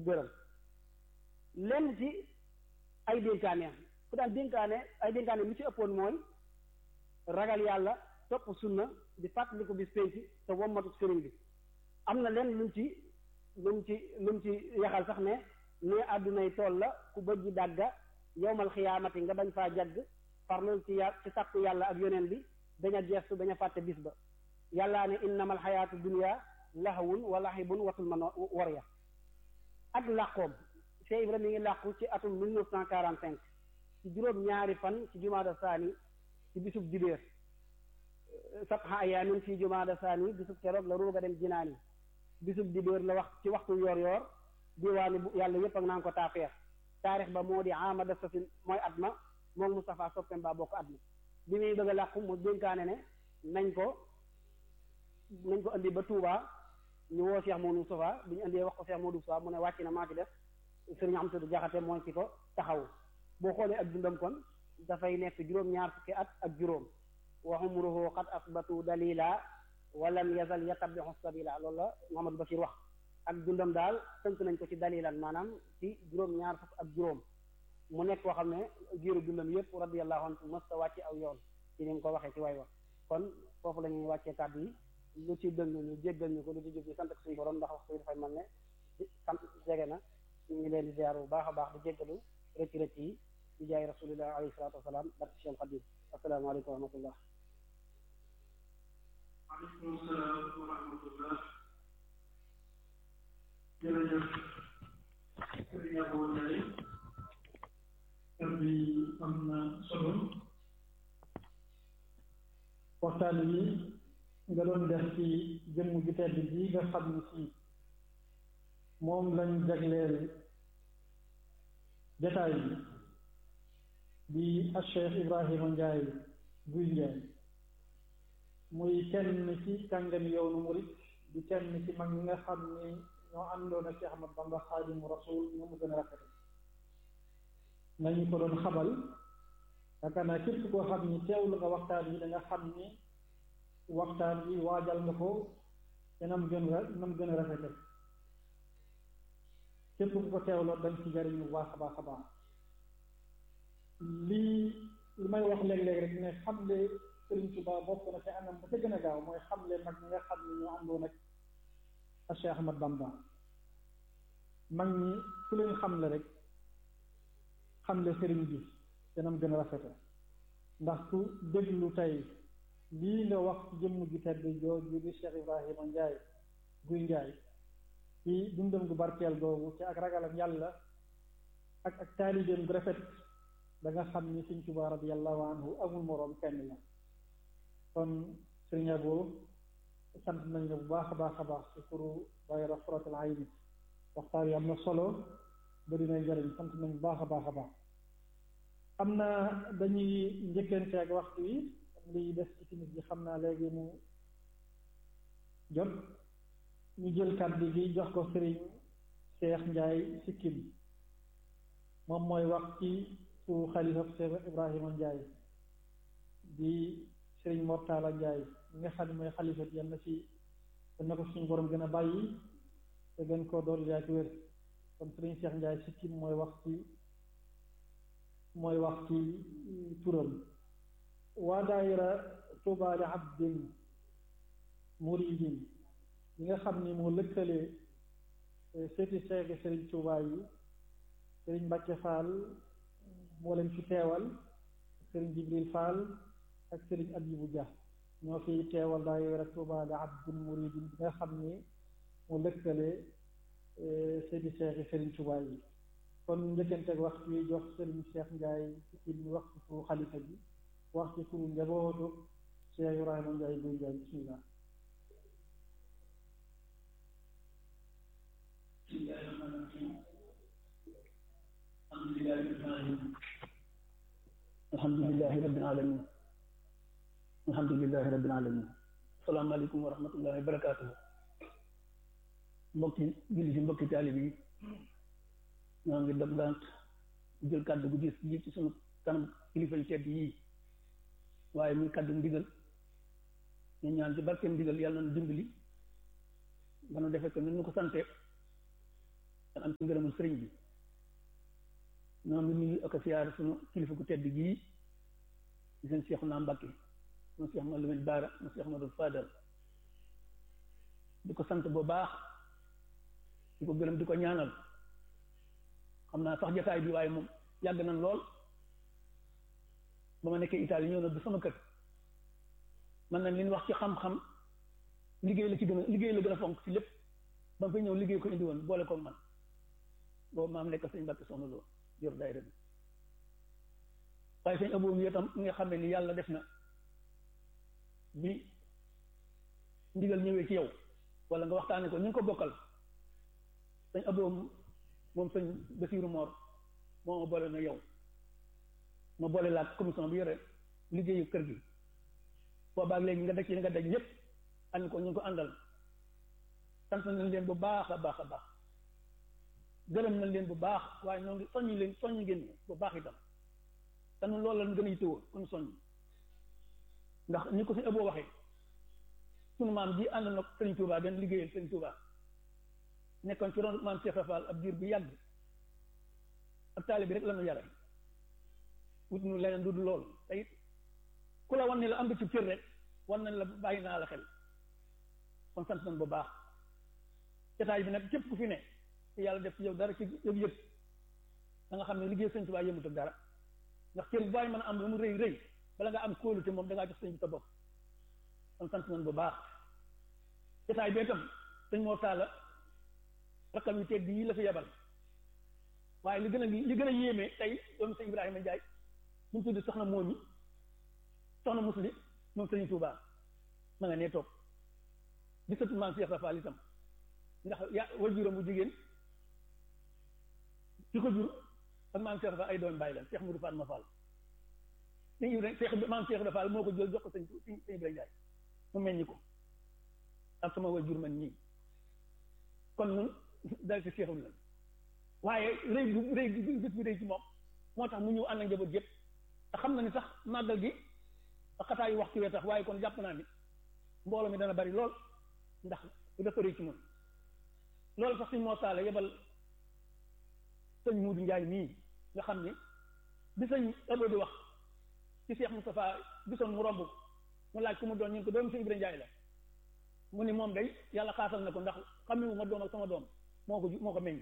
béral lenn ci ay dénkaane ku daan dénkaane ay dénkaane lu ci ëppoon mooy ragal yàlla topp sunna di fàttaliku bis penc te wommatu sëriñ bi am na lenn luñ ci luñ ci luñ ci yaxal sax ne ne àddunay tool la ku bëjji dàgga yowmal xiyaamati nga bañ faa jagg farlul ci yà ci sàkku yàlla ak yoneen bi daña geestu daña fàtte bis ba yàllaa ne innamal xayaatu dunya lahawun wa lahibun watul man war ya ak làqoom Cheikh Ibrahima mi ngi làqu ci atum mille neuf cent quarante cinq ci juróom ñaari fan ci jumaada saani ci bisub dibéer sabha ayaamin ci jumaada saani bisub keroog la ruuga dem jinaani bisub dibéer la wax ci waxtu yoor yoor diwaani bu yàlla yépp ak naan ko taafeex taarix ba moo di amada safin mooy at ma moom Moustapha soppem ba bokk at ma bi muy bëgg a làqu mu dénkaane ne nañ ko nañ ko indi ba Touba ñu woo Cheikh Modou Moustapha bi ñu indee wax ko Cheikh Modou Moustapha mu ne wàcc na maa ci def sëriñ Amsatu Jaxate mooy ci ko taxaw boo xoolee ak dundam kon dafay nekk juróom-ñaar fukki at ak juróom wa umruhu qad asbatu dalila walam yazal yatabixu sabila loolu la Mouhamadou Bachir wax ak dundam daal tënk nañ ko ci dalilan maanaam ci juróom-ñaar fukk ak juróom mu nekk koo xam ne giiru dundam yëpp radiyallahu anhu mës ta wàcce aw yoon ci ni mu ko waxee ci way wax kon foofu la ñuy wàccee kàddu yi lu ci dëng ñu jéggal ñu ko lu ci jub ñu sant ak suñu borom ndax waxtu yi dafay mel ne sant jege na ñu ngi leen di ziar bu baax a baax di jéggalu rëcc rëcc yi di jaay rasulillah alayhi salaatu wasalaam barke Cheikh Khadim asalaamaaleykum wa rahmatullah waaleykum salaam wa rahmatullah jërëjëf sëriñ Abo Ndiaye kàddu yi am na solo waxtaan wi nga doon def ci jëmm ju tedd ji nga xam ni si moom lañ jagleel jataay bi di ak Cheikh Ibrahima Ndiaye Guy Ndiaye muy kenn ci kàngami yoonu murit di kenn ci mag ñi nga xam ni ñoo àndoon ak Cheikh Ahmad Bamba Xaadimu Rasul ñu mu gën a rafet nañu ko doon xabal yaakaar naa képp koo xam ni teewlu nga waxtaan wi da nga xam ni waxtaan wi waajal nga ko te nam gën a nam gën a rafete képp ku ko teewloo dañ ci jariñ bu baax a baax a baax lii li may wax léeg-léeg rek ne xamle Sëriñ Tuubaa bokk na ci anam ba ca gën a gaaw mooy xamle mag ñi nga xam ne ñoo àndoon ak ak Cheikh Ahmad Bamba mag ñi ku leen xamle rek xamle sëriñ bi te nam gën a rafete ndax ku déglu tey lii nga wax ci jëmm ju tedd jooju di Cheikh Ibrahima Ndiaye Guy Ndiaye ci dundam gu barkeel googu ci ak ragalam yàlla ak ak taalibeem gu rafet da nga xam ni Sëriñ Tuubaa radiyallahu anhu amul moroom kenn la kon Sëriñ Abo sant nañ la bu baax a baax a baax ci turu daayira Xuratul Ayni waxtaan yi am na solo bari na njëriñ sant nañ bu baax a baax a baax am na dañuy njëkkante ak waxtu yi liy des ci timis bi xam naa léegi mu jot ñu jël kàddu gi jox ko sëriñ Cheikh Ndiaye Sikkim moom mooy wax ci su xalifa Cheikh Ibrahima Ndiaye di sëriñ Mortala Ndiaye mi nga xam ne mooy xalifa bi yal na ci yal na ko suñu borom gën a bàyyi te gën koo dool yaa ci wér kon sëriñ Cheikh Ndiaye Sikkim mooy wax ci mooy wax ci turam waa daayira Tuubaa li abdin muridin ñi nga xam ni moo lëkkale seeti seegi sëriñ Tuubaa yi sëriñ Mbàkke Fall moo leen fi teewal sëriñ Jibril Fall ak sëriñ Abibu Dia ñoo fi teewal daayira Tuubaa li abdin muridin bi nga xam ni moo lëkkale seeti seegi sëriñ Tuubaa yi kon njëkkanteeg waxtu yi jox sëriñ Cheikh Ndiaye ci ñu wax ci turu xalifa bi wax ci turu njabootu Cheikh Ibrahima Ndiaye Guy Ndiaye bismillah alhamdulilahi rabbil alamin alhamdulilahi rabbil alamin asalaamaaleykum wa rahmatullahi wa barakaatuhu mbokki julli si mbokki taalib yi ñoo ngi dog dant jël kàddu gu gis ji ci sunu kanam kilifa yu tedd yii waaye muy kàddu ndigal ñu ñaan ci barkeem ndigal yàlla na dimbali ba nu defe ko ni nu ko sante dan am ci ngërëmul sëriñ bi ñoo ngi nuyu ak a siyaar sunu kilifa ku tedd gii di seen Cheikh naa Mbacke sunu Cheikh Mouhamadou Lamine Bara sunu Cheikh Mouhamadou Fadal di ko sant bu baax di ko gërëm di ko ñaanal xam naa sax jataay bi waaye moom yàgg nañ lool ba ma nekkee Italie ñëw na du sama kër man nañ li ñu wax ci xam-xam liggéey la ci gën a liggéey la gën a fonk ci lépp ba mu fa ñëw liggéey ko indi woon boole koog man boobu maam nekk sëñ Mbàkke soxna loo yor daayira bi waaye sëñ aboom yi itam nga xam ne ni yàlla def na bi ndigal ñëwee ci yow wala nga waxtaane ko ñu ngi ko bokkal sëñ aboom moom sëñ Basiiru Moor moo ma boole na yow ma boole laak commission bi yore liggéeyu kër gi boobaag léegi nga daj ci li nga daj ñëpp ànd ko ñu ngi ko àndal sant nañ leen bu baax a baax a baax gërëm nañ leen bu baax waaye ñoo ngi soññi leen soññi ngeen bu baax itam te ñun loolu lañ gën a yittewoo kon soññ ndax ni ko si ëbboo waxee sunu maam ji ànd na Sëriñ Tuubaa gën liggéeyal Sëriñ Tuubaa nekkoon ci ron maam Cheikh Rafal ab diir bu yàgg ak taali bi rek la ñu yare wut nu leneen du loolu te it ku la wan ne la am nga ci cër rek wan nañ la bàyyi naa la xel kon sant nañ bu baax jotaay bi nag képp ku fi ne te yàlla def ci yow dara ci yëg-yëg da nga xam ne liggéey sëñ Tuubaa yëmut ak dara ndax cër bu bàyyi mën a am lu mu rëy rëy bala nga am kóolute moom da ngaa jox sëñ bi sa bopp kon sant nañ bu baax jotaay bee tam sëñ moo taala rakkam yu tedd yi la fi yebal waaye li gën a li gën a yéeme tey doomu sëñ Ibrahima Ndiaye ñu tudd soxna moomi soxna musli moom sëñ Tuubaa ma nga nee toog di sëtu maam Cheikh Rafal itam ndax ya wajuram bu jigéen ki ko jur ak maam Cheikh Rafal ay doom bàyyi la Cheikh Moudou Fatma Fall sëñ Ibrahima Cheikh maam Cheikh Rafal moo ko jël jox ko sëñ sëñ Ibrahima Ndiaye mu meññi ko ak sama wajur man nii kon nun dal ci Cheikhul la waaye rëy bu rëy bu bés bi rëy ci moom moo tax mu ñëw ànd ak njaboot yëpp te xam na ni sax màggal gi ak xataa yu waxtu wee tax waaye kon jàpp naa ni mbooloo mi dana bari lool ndax dafa rëy ci moom loolu sax suñ moo taale yebal sëñ Muudu Njaay mii nga xam ni bi sëñ ëllëg di wax ci Cheikh Moustapha gisoon mu romb mu laaj ku mu doon ñu ko doomu sëñ Ibrahima Njaay la mu ni moom day yàlla xaasal na ko ndax xam ne ma doom ak sama doom moo ko moo ko meññ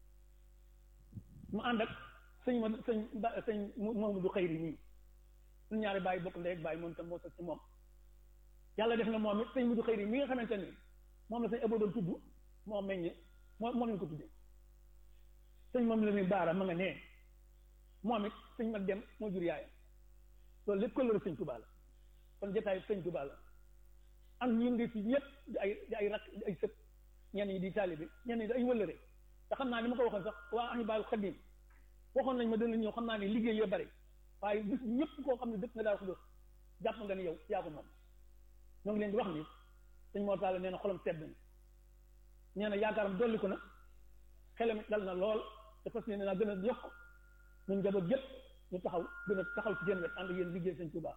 mu ànd ak sëñ ma sëñ ba sëñ Mamadou Xayri nii suñu ñaari bàyyi bokk ndey ak bàyyi moom itam moo sëg ci moom yàlla def na moom it sëñ Mamadou Xayri mi nga xamante ni moom la sëñ Abo doon tudd moo meññ moo moo leen ko tuddee sëñ moom la ni baara ma nga nee moom it sëñ mag dem moo jur yaayam loolu lépp ko sëñ Tuubaa la kon jotaayu sëñ Tuubaa la am ñu ngi fi ñëpp di ay di ay rak di ay sët ñenn ñi di taalibe ñenn ñi di ay wëllëre te xam naa ni ma ko waxoon sax waa Ahibahil Khadim waxoon nañ ma dana ñëw xam naa ne liggéey yoo bari waaye bis ñëpp koo xam ne dëkk nga daal ko def jàpp nga ni yow yaa ko moom ñoo ngi leen di wax ni sëñ Mor Talla nee na xolam sedd na nee na yaakaaram dolli ko na xelam dal na lool te fas yéene naa gën a yokk ñun njaboot yëpp ñu taxaw gën a taxaw ci seen wet ànd yéen liggéey sëñ Tuubaa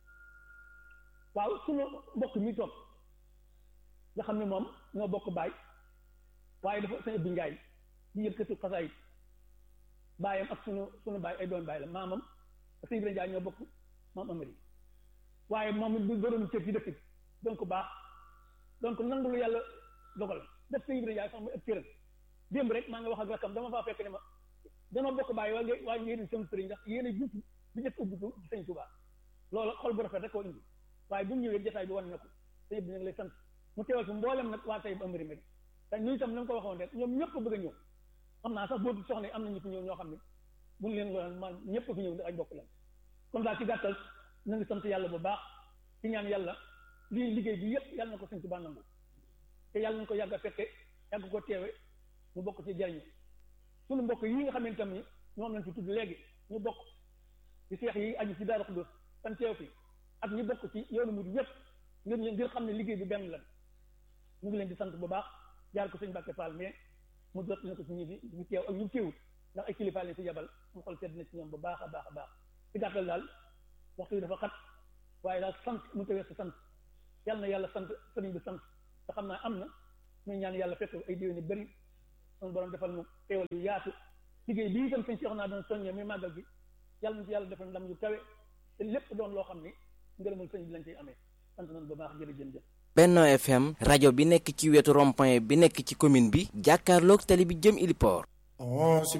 waaw suñu mbokk mi toog nga xam ne moom ñoo bokk baay waaye dafa sëñ Abdou Ndiaye di yëkkatu xasaayit baayam ak sunu sunu baay ay doon baay la maamam ak sëñ Ibrahima Ndiaye ñoo bokk maam Amari waaye moom it du doon cër ci dëkk bi donc baax donc nangu lu yàlla dogal def sëñ Ibrahima Ndiaye sax muy ëpp cëram démb rek maa ngi wax ak rakkam dama faa fekk ne ma dama bokk baay waaye waaye ngeen seen sëriñ ndax yéen a jiitu bi njëkk ubbitu ci sëñ Tuubaa loolu xol bu rafet rek koo indi waaye bu mu ñëwee jotaay bi wan na ko sëñ bi ñu ngi lay sant mu teewal fi mboolem nag waa tey bu Amari Mbéri te ñu itam na nga ko waxoon rek ñoom ñëpp bëgg a ñëw xam naa sax boobu soxna yi am na ñu fi ñëw ñoo xam ne buñ leen lool man ñëpp fi ñëw ay bokk lañ comme daal ci gàttal na ngi sant yàlla bu baax ci ñaan yàlla lii liggéey bi yëpp yàlla na ko sëñ Tuubaa nangu te yàlla nañ ko yàgg a fekke yàgg ko teewe mu bokk ci jariñu suñu mbokk yi nga xam ne tam ni ñoom lañ fi tudd léegi ñu bokk ci seex yi aju ci Daaru Xudoos tan teew fi ak ñu bokk ci yoonu murid yëpp ngir ngir xam ne liggéey bi benn la ñu ngi leen di sant bu baax jaar ko sëñ Mbàkke Fall mais mu jot na ko ci ñi fi ñu teew ak ñu teewut ndax ay kilifa leen fi yabal mu xol sedd na ci ñoom bu baax a baax a baax ci gàttal daal waxtu yi dafa xat waaye daal sant mu tawee sa sant yàlla na yàlla sant sëriñ bi sant te xam naa am na muy ñaan yàlla fekk ay déwéni bëri sunu borom defal mu teewal yu yaatu liggéey bii itam sëñ Cheikh naa doon soññee muy màggal gi yàlla na ci yàlla defal ndam yu kawe te lépp doon loo xam ni ngërëmal sëñ bi lañ ciy amee sant nañu ba baax jërëjëf jëf Benno FM rajo bi nekk ci wetu rond-point bi nekk ci commune bi jàkkaarloog tali bi jëm Iliport